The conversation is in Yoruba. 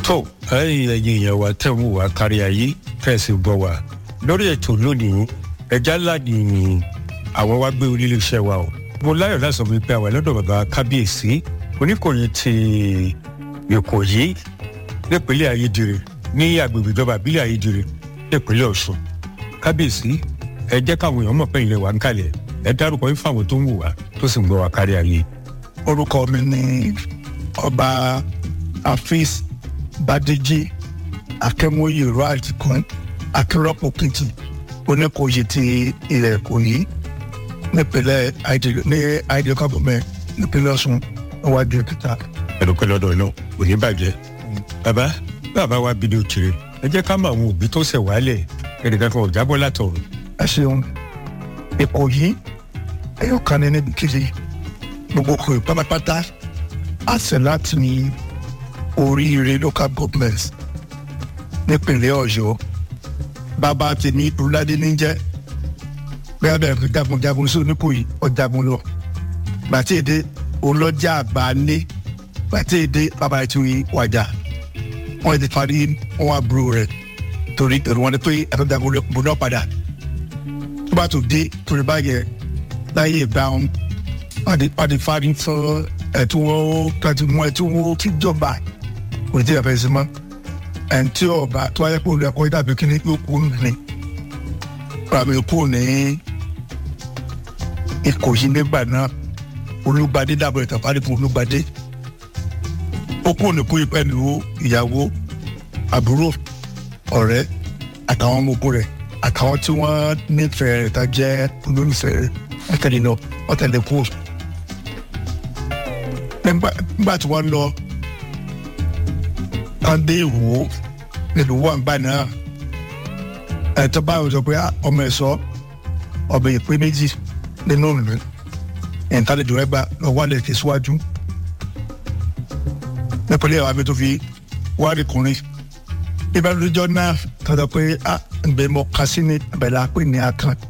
tó ẹ̀yin ẹ̀yin èèyàn wa tẹ̀ ń wò wá kárí ayé fẹ̀sì gbọ́ wa lórí ètò lónìí ẹja ńlá ni àwọn wá gbé orílẹ̀ iṣẹ́ wa o mo láyọ̀ láti sọ fún mi pé àwọn ẹlọ́dọ̀ bàbá kábíyèsí oníkòyí ti ìkòyí nípínlẹ̀ ayédèrè ní agbègbè ìjọba àbílẹ̀ ayédèrè nípínlẹ̀ ọ̀ṣun kábíyèsí ẹ jẹ́ káwọn èèyàn mọ̀ pé ilẹ̀ wa ń kalẹ̀ ẹ dárúkọ yín fáwọn tó ń wò wá tó sì ń gbọ́ wa kárí ayé. orúkọ mi ni ọba afis badeji akẹmọye raj kan akérọpọ kìtì oníkòyí ti ilẹ̀ ìkòyí nípínlẹ̀ àìdè ní àìdè kọ́bọ̀mẹ́ nípínlẹ̀ ọ̀ṣun níwájú ìkìtà. ẹ̀dùnkẹ́ lọ́dọ̀ náà kò ní bàjẹ́. bàbá bàbá wa bí ní òkèrè ẹ jẹ́ ká mọ àwọn òbí tó ṣẹ̀ wálẹ̀ ẹnìkan kan ò jábọ́ látọ̀run. ẹ ṣeun ìkòyí ẹyọ kan ní níbi kejì gbogbo kòyí pátápátá àṣẹ láti ní oríire local government nípínlẹ̀ ọ̀yọ́ bàbá tèmi ìdúrádé ní jẹ́ bẹ́ẹ̀ bẹ́ẹ̀ fi jagunjagun sí oníkòyí ọ̀jagun lọ bàtí èdè olọ́jà àgbáálé bàtí èdè bàbá ètò ìwàjà wọ́n ti parí wọn àbúrò rẹ̀ torí èrò wọn ni pé ẹ̀fọ́jagun rẹ̀ bọ̀ náà padà tó bá tó dé torí báyẹn láyé ìgbà wọn wọ́n ti parí fún ẹ̀tún wọn kájú mọ́ ẹ̀tún wọn tí jọba kò ní tí a fẹ́ sí mọ́ ẹ̀ǹtí ọba tó wáyé pé olùkọ́ dàbí kíní yóò kú nìyẹn ràmì kú ní ìkòyí nígbà náà olùgbàdé dàbọ̀ ìtàpárí fún olùgbàdé ó kú ní kú pẹ̀lú ìyàwó àbúrò ọ̀rẹ́ àtàwọn ọmọ ogun rẹ̀ àtàwọn tí wọ́n nífẹ̀ẹ́ rẹ̀ tá jẹ́ olólùfẹ́ rẹ̀ ẹ̀tẹ̀lẹ̀ lọ ọ̀tẹ̀lẹ̀ kú. nígbà tí wọ́n lọ wọ́n dé ìwò nílùú wọn gbà náà ẹ̀tọ́ báyìí sọ pé ọmọ ẹ̀ sọ ọbẹ̀ ìpè méjì nínú ìlú ìntàlejò rẹ̀ gbà lọ́wọ́ àlẹ́ tẹ̀síwájú nípínlẹ̀ àwọn abẹ́tò fi wárí kùnrin ìbálòjọ́ náà tọ́jọ́ pé a ǹgbẹ́ mọ kásí ní abẹ́lẹ́ apẹ́ ní akàn